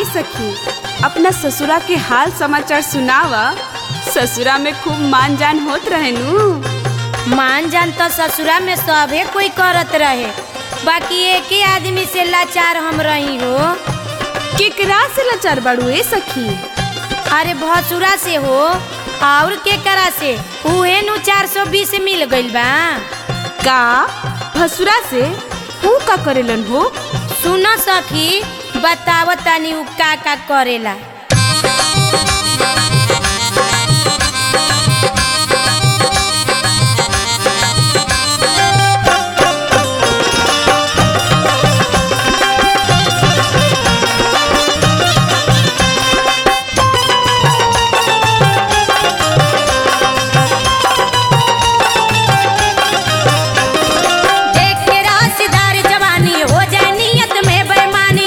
ए सखी अपना ससुरा के हाल समाचार सुनावा ससुरा में खूब मान जान होत रहे नु मान जान तो ससुरा में सभे कोई करत रहे बाकी एक ही आदमी से लाचार हम रही हो केकरा से लाचार बाड़ू ए सखी अरे भसुरा से हो और के करा से उहे नु चार सौ बीस मिल गइल बा का भसुरा से ऊ का करेलन हो सुन सखी बताव तनी उ का का करेला देख के राशदार जवानी हो जाए नियत में बेईमानी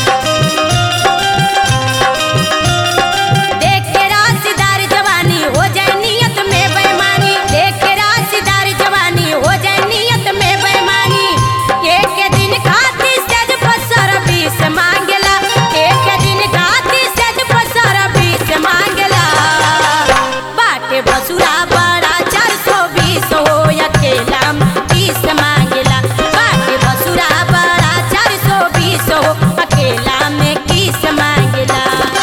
देख के राशदार जवानी हो जाए नियत में बेईमानी देख के राशदार जवानी हो जाए नियत में बेईमानी एक दिन खाती सेज पसर बीस मांगेला एक दिन खाती सेज पसर बीस मांगेला बाटे बसुरा बड़ा चार सौ बीस हो अकेला बीस मांगेला बाटे बसुरा बड़ा चार सौ बीस हो अकेला में किस मांगेला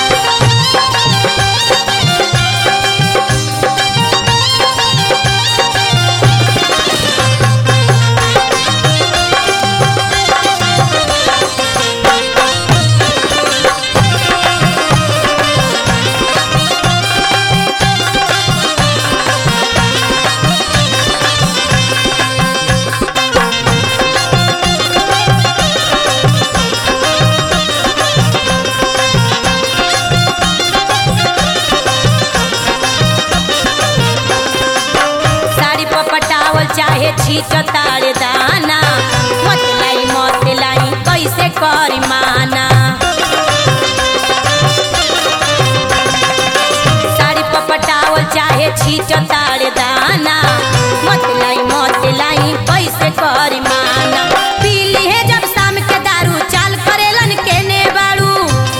साड़ी पर पटावल चाहे छीट ताड़ दाना मत लाई मत लाई कैसे करी माना साड़ी पर पटावल चाहे छीट ताड़ दाना मत लाई मत लाई कैसे करी माना पीली है जब शाम के दारू चाल करेलन केने बाड़ू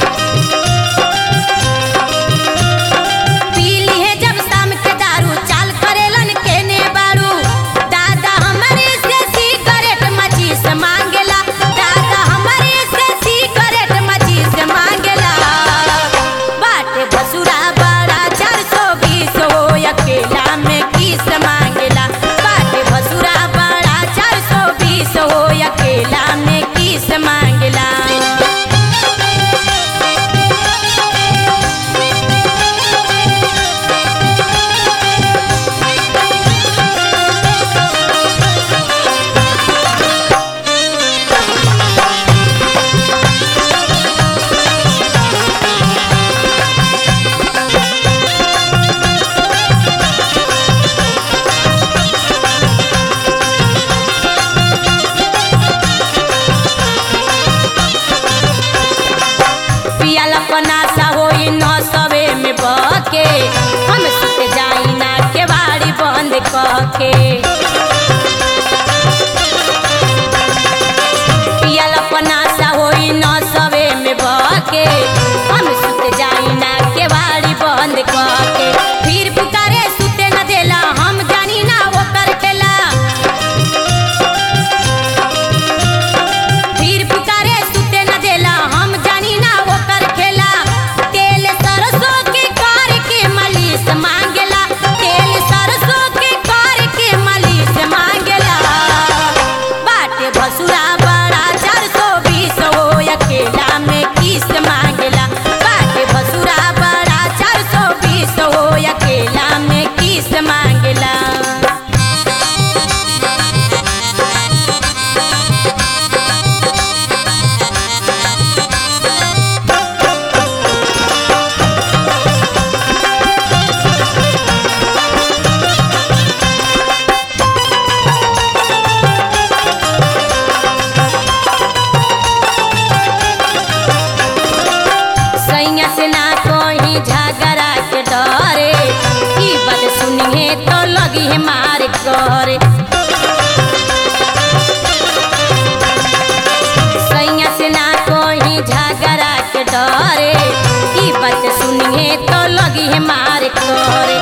पीली है जब शाम के दारू चाल करेलन केने बारू दादा हमारे से सिगरेट मचीस मांगेला दादा हमारे से सिगरेट मचीस मांगेला बाटे भसुरा बड़ा चार सौ बीस हो अकेला में किस मांगेला बाटे भसुरा बड़ा चार सौ बीस हो अकेला में किस मांगेला पियाला पनासा होई न सवे में बके हम सुत जाई ना के बाड़ी बंद कके पियाला पनासा होई न सवे में बके हम सुत जाई ना के बाड़ी बंद कके फिर पुकारे सुते न देला हम जानी ना ओकर खेला फिर पुकारे सुते न देला हम जानी ना ओकर खेला तेल सरसों के कार के मालिश मांगेला तेल सरसों के कार के मालिश मांगेला बाटे भसुरा बड़ा चार सौ बीस हो अकेला में किस मांगेला बाटे भसुरा बड़ा चार सौ बीस हो अकेला में किस मांगेला सैया से ना कोई झगड़ा के डरे ई बात सुनिए तो लगी है मार करे सैया से ना कोई झगड़ा के डरे मार करे